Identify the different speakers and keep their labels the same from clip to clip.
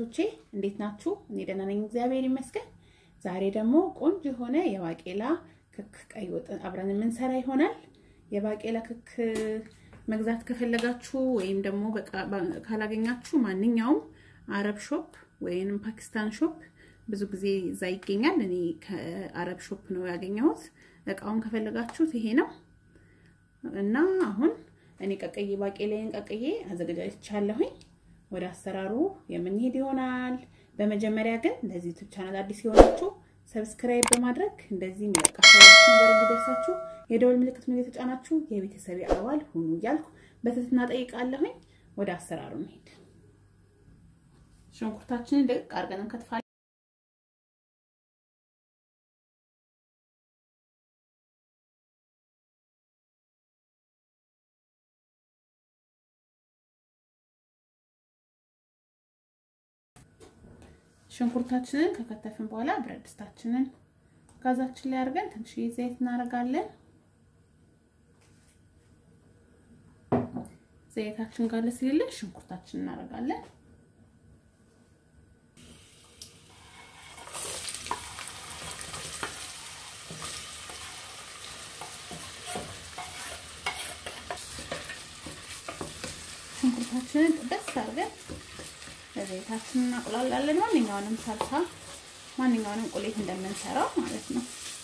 Speaker 1: እህቶቼ እንዴት ናችሁ? እኔ ደህና ነኝ፣ እግዚአብሔር ይመስገን። ዛሬ ደግሞ ቆንጆ የሆነ የባቄላ ክክ ቀይ ወጥ አብረን የምንሰራ ይሆናል። የባቄላ ክክ መግዛት ከፈለጋችሁ ወይም ደግሞ ካላገኛችሁ ማንኛውም አረብ ሾፕ ወይም ፓኪስታን ሾፕ ብዙ ጊዜ እዛ ይገኛል። እኔ ከአረብ ሾፕ ነው ያገኘሁት። እቃውን ከፈለጋችሁት ይሄ ነው እና አሁን እኔ ቀቀዬ ባቄላዬን ቀቀዬ አዘገጃጅቻለሁኝ። ወደ አሰራሩ የምንሄድ ይሆናል። በመጀመሪያ ግን ለዚህ ዩቲዩብ ቻናል አዲስ የሆናችሁ ሰብስክራይብ በማድረግ እንደዚህ የሚለቃቸው ነገር እንዲደርሳችሁ የደወል ምልክቱን እየተጫናችሁ የቤተሰቤ አባል ሁኑ እያልኩ በትህትና ጠይቃለሁኝ። ወደ አሰራሩ እንሄድ። ሽንኩርታችንን ደቅቅ አድርገን እንከትፋለን። ሽንኩርታችንን ከከተፍን በኋላ ብረት ድስታችንን ጋዛችን ላይ አድርገን ትንሽ ዘይት እናደርጋለን። ዘይታችን ጋር ስለሌለ ሽንኩርታችንን እናደርጋለን። ሽንኩርታችንን ጥበስ አድርገን ዘይታችንን እናቁላላለን። ማንኛውንም ሳልሳ ማንኛውንም ቁሌት እንደምንሰራው ማለት ነው።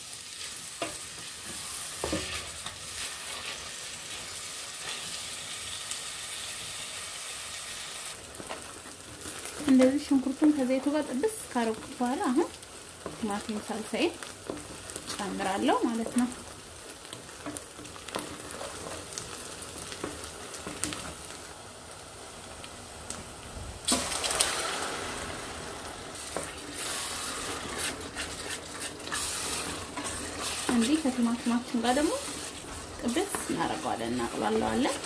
Speaker 1: እንደዚህ ሽንኩርቱን ከዘይቱ ጋር ጥብስ ካረኩት በኋላ አሁን ቲማቲም ሳልሳዬን ጨምራለሁ ማለት ነው። እንዲህ ከቲማቲማችን ጋር ደግሞ ጥብስ እናደርገዋለን፣ እናቅላለዋለን።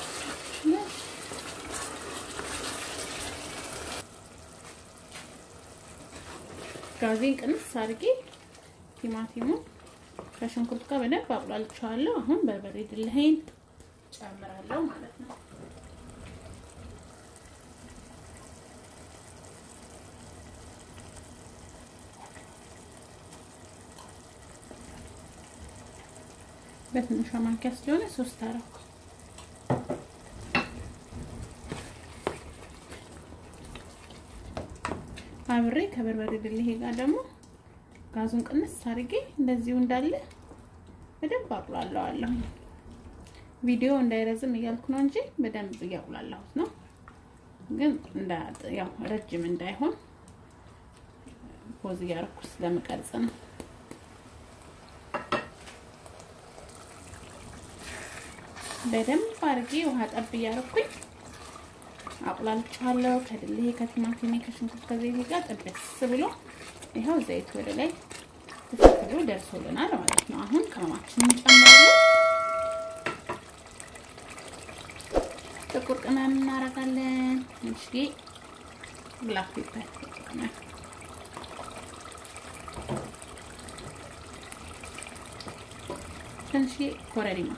Speaker 1: ጋዜን ቅንስ አድርጌ ቲማቲሙን ከሽንኩርት ጋር በደንብ አቁላልቸዋለሁ። አሁን በርበሬ ድልህን ጨምራለሁ ማለት ነው። በትንሿ ማንኪያ ስለሆነ ሶስት አረኩ። አብሬ ከበርበሬ ድልሄ ጋር ደግሞ ጋዙን ቅንስ አድርጌ እንደዚሁ እንዳለ በደንብ አቁላለዋለሁ። ቪዲዮ እንዳይረዝም እያልኩ ነው እንጂ በደንብ እያቁላላሁት ነው። ግን ያው ረጅም እንዳይሆን ፖዝ እያደረኩ ስለምቀርጽ ነው። በደንብ አድርጌ ውሃ ጠብ እያደረኩኝ አቁላልቻለሁ። ከድልሄ ከቲማቲሜ ከሽንኩርት ከዘይቴ ጋር ጥብስ ብሎ ይኸው ዘይት ወደ ላይ ትፍት ብሎ ደርሶልናል ማለት ነው። አሁን ቅመማችንን እንጨምራለን። ጥቁር ቅመም እናደርጋለን። ትንሽዬ ብላክ ፔፐር ቅመም ትንሽዬ ኮረሪማ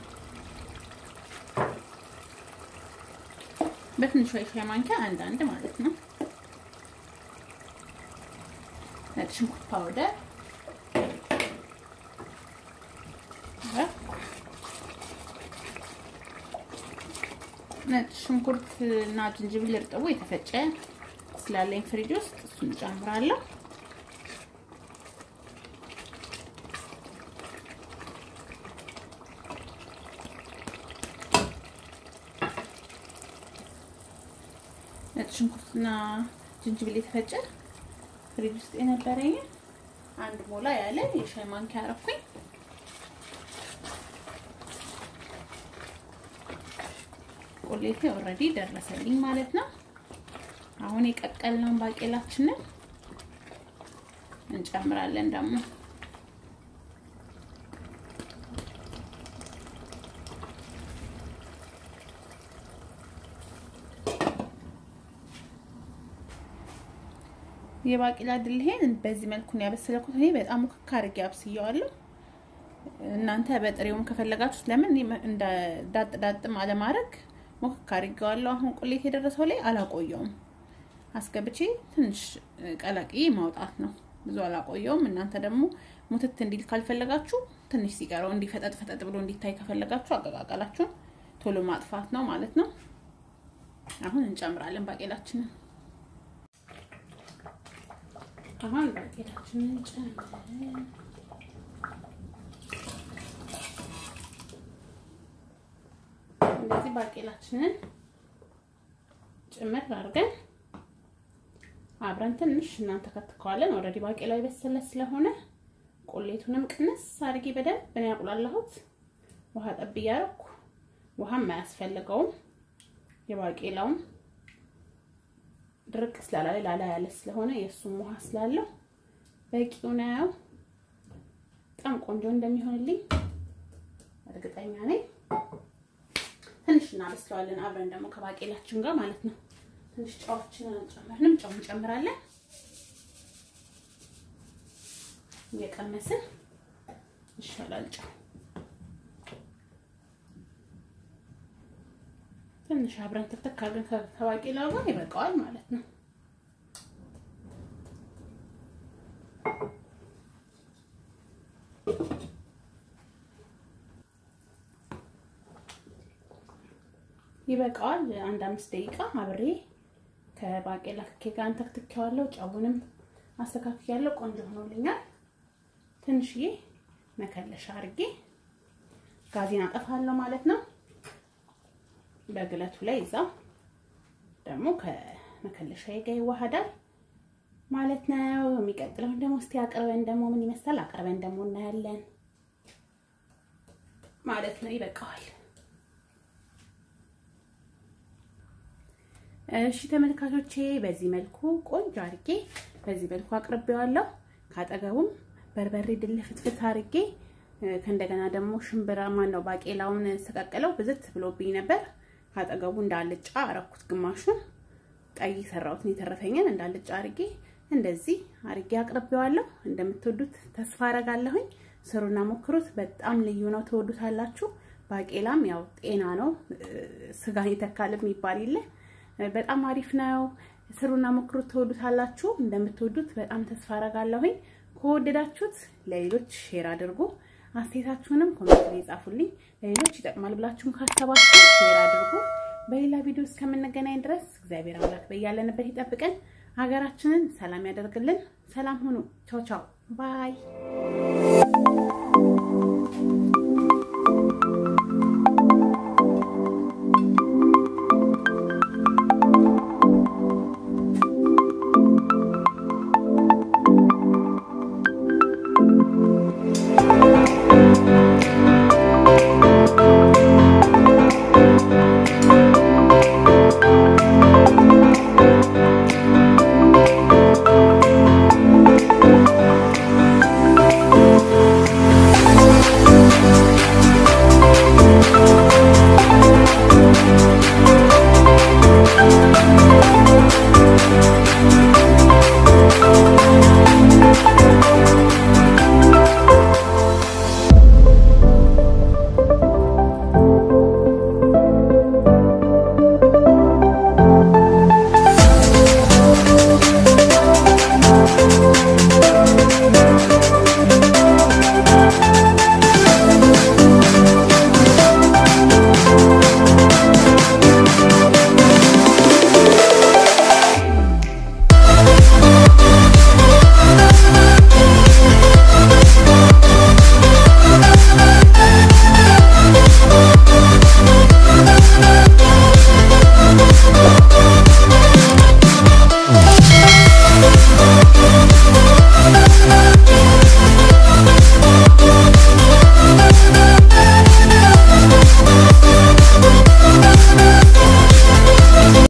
Speaker 1: በትንሿ የሻይ ማንኪያ አንድ አንድ ማለት ነው። ነጭ ሽንኩርት ፓውደር፣ ነጭ ሽንኩርት እና ዝንጅብል እርጥቡ የተፈጨ ስላለኝ ፍሪጅ ውስጥ እሱን ጨምራለሁ። ነጭ ሽንኩርትና ዝንጅብል የተፈጨ ፍሪጅ ውስጥ የነበረኝ አንድ ሞላ ያለ የሻይ ማንኪያ አረኩኝ። ቁሌቴ ኦልሬዲ ደረሰልኝ ማለት ነው። አሁን የቀቀልነውን ባቄላችንን እንጨምራለን ደግሞ የባቄላ ድልሄን በዚህ መልኩ ነው ያበሰለኩት። እኔ በጣም ሙክክ አድርጌ አብስየዋለሁ። እናንተ በጥሬውም ከፈለጋችሁት ለምን እንደ ዳጥ ዳጥም አለማድረግ ሙክክ አድርጌዋለሁ። አሁን ቁሌት የደረሰው ላይ አላቆየውም። አስገብቼ ትንሽ ቀላቅዬ ማውጣት ነው። ብዙ አላቆየውም። እናንተ ደግሞ ሙትት እንዲል ካልፈለጋችሁ ትንሽ ሲቀረው እንዲፈጠጥ ፈጠጥ ብሎ እንዲታይ ከፈለጋችሁ አቀቃቀላችሁን ቶሎ ማጥፋት ነው ማለት ነው። አሁን እንጨምራለን ባቄላችንን። አሁን ባቄላችንን ጨምረን እንደዚህ ባቄላችንን ጭምር አድርገን አብረን ትንሽ እናንተ ከትከዋለን። ኦልሬዲ ባቄላው የበሰለ ስለሆነ ቁሌቱንም ቅንስ አድርጌ በደንብ ነው ያቁላላሁት። ውሃ ጠብ እያደረኩ ውሃም አያስፈልገውም። የባቄላውም ድርቅ ስላላለ ላላ ያለ ስለሆነ የእሱም ውሃ ስላለው በቂው ነው። በጣም ቆንጆ እንደሚሆንልኝ እርግጠኛ ነኝ። ትንሽ እናበስለዋለን አብረን ደግሞ ከባቄላችን ጋር ማለት ነው። ትንሽ ጨዋችንን አንጨምርንም፣ ጨው እንጨምራለን። እየቀመስን ይሻላል ጨው ትንሽ አብረን ትክትክ አድርገን ከባቄላው ጋር ይበቃዋል ማለት ነው። ይበቃዋል። አንድ አምስት ደቂቃ አብሬ ከባቄላ ክኬ ጋር አንተክትኬዋለሁ። ጨውንም አስተካክያለሁ። ቆንጆ ሆኖልኛል። ትንሽዬ መከለሻ አድርጌ ጋዜን አጠፋለሁ ማለት ነው። በግለቱ ላይ እዛው ደግሞ ከመከለሻዬ ጋር ይዋሃዳል ማለት ነው። የሚቀጥለውን ደግሞ እስቲ አቅርበን ደግሞ ምን ይመስላል አቅርበን ደግሞ እናያለን ማለት ነው። ይበቃዋል። እሺ ተመልካቾቼ በዚህ መልኩ ቆንጆ አድርጌ በዚህ መልኩ አቅርቤዋለሁ። ካጠገቡም በርበሬ ድል ፍትፍት አድርጌ ከእንደገና ደግሞ ሽምብራ ማን ነው ባቄላውን ስቀቅለው ብዝት ብሎብኝ ነበር። ካጠገቡ እንዳልጫ አረኩት። ግማሹን ቀይ ሰራሁት ነው የተረፈኝን እንዳልጫ አድርጌ እንደዚህ አድርጌ አቅርቤዋለሁ። እንደምትወዱት ተስፋ አረጋለሁኝ። ስሩና ሞክሩት። በጣም ልዩ ነው፣ ትወዱታላችሁ። ባቄላም ያው ጤና ነው፣ ስጋን ይተካል የሚባል የለ በጣም አሪፍ ነው። ስሩና ሞክሩት፣ ትወዱታላችሁ። እንደምትወዱት በጣም ተስፋ አረጋለሁኝ። ከወደዳችሁት ለሌሎች ሼር አድርጉ። አስተያየታችሁንም ኮሜንት ላይ ጻፉልኝ። ለሌሎች ይጠቅማል ብላችሁም ካሰባችሁ ሼር አድርጉ። በሌላ ቪዲዮ እስከምንገናኝ ድረስ እግዚአብሔር አምላክ በያለንበት ይጠብቀን፣ ሀገራችንን ሰላም ያደርግልን። ሰላም ሁኑ። ቻው ቻው ባይ